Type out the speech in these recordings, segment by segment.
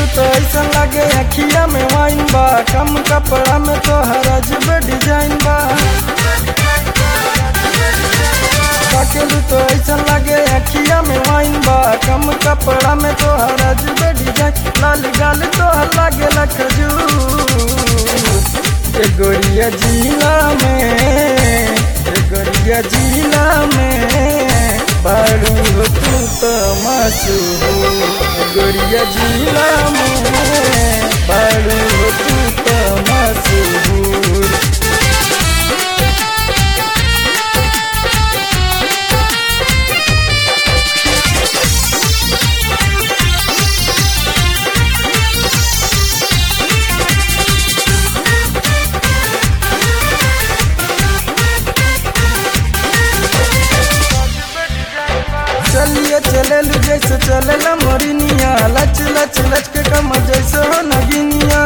तो ऐसा लागे अखिया में वाइन बा कम कपड़ा में तो हर अजब डिजाइन बा ताकेलू तो ऐसा लागे अखिया में वाइन बा कम कपड़ा में तो हर अजब डिजाइन लाल गाल तो लागे खजूर ए गोरिया जिला में ए गोरिया जिला में बारू हो तू तो मशहूर ए गोरिया जिला में बारू हो तू तो मशहूर चलिए चललू जैसे चलला मोरिनिया लच लच लच के कम जैसे हो नगिनिया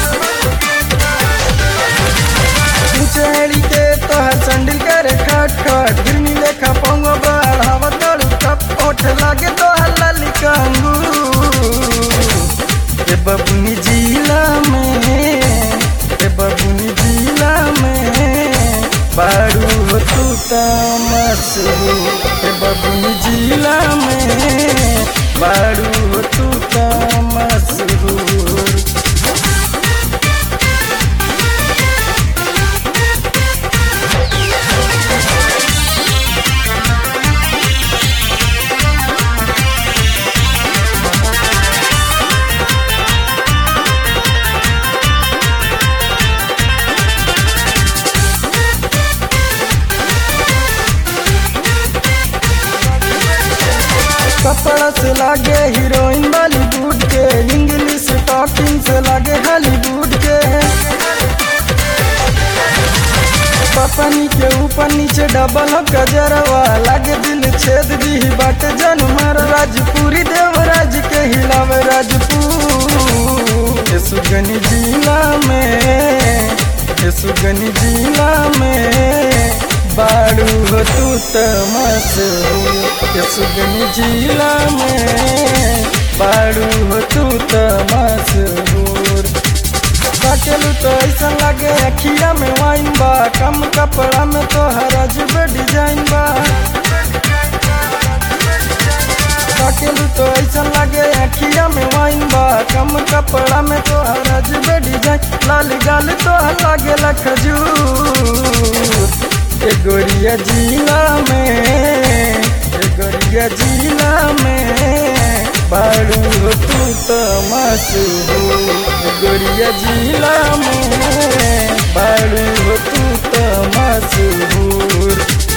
चढ़ी के तोहर संडिल करे खट खट गिरनी लेखा पोंगो बढ़ावा तड़ू टप ओठ लागे तोहर लाली कंगू ए बबुनी जिला में ए बबुनी जिला में बारू हो तू तमसू ए बबुनी जिला में बारू हो तू तमसू कपड़ा से लागे हीरोइन बॉलीवुड के इंग्लिश टॉकिंग से लागे हॉलीवुड के पपनी के ऊपर नीचे डबल हो गजरवा लागे दिल छेद दी बाट जनमर राजपुरी देवराज के हिलावे राजपूत ये सुगनी जिला में ये सुगनी जिला में बाड़ू हो तू तमसू ये सुगनी जिला में बाड़ू हो तू तमसूर काटेलू तो ऐसा लागे अखिया में वाइन बा कम कपड़ा में तो हर अजब डिजाइन बा काटेलू तो ऐसा लागे अखिया में वाइन बा कम कपड़ा में तो हर अजब डिजाइन लाल गाल तो लागे खजूर ए गोरिया जिला में ए गोरिया जिला में बाड़ू हो तू तो मशहूर ए गोरिया जिला में बाड़ू हो तू तो मशहूर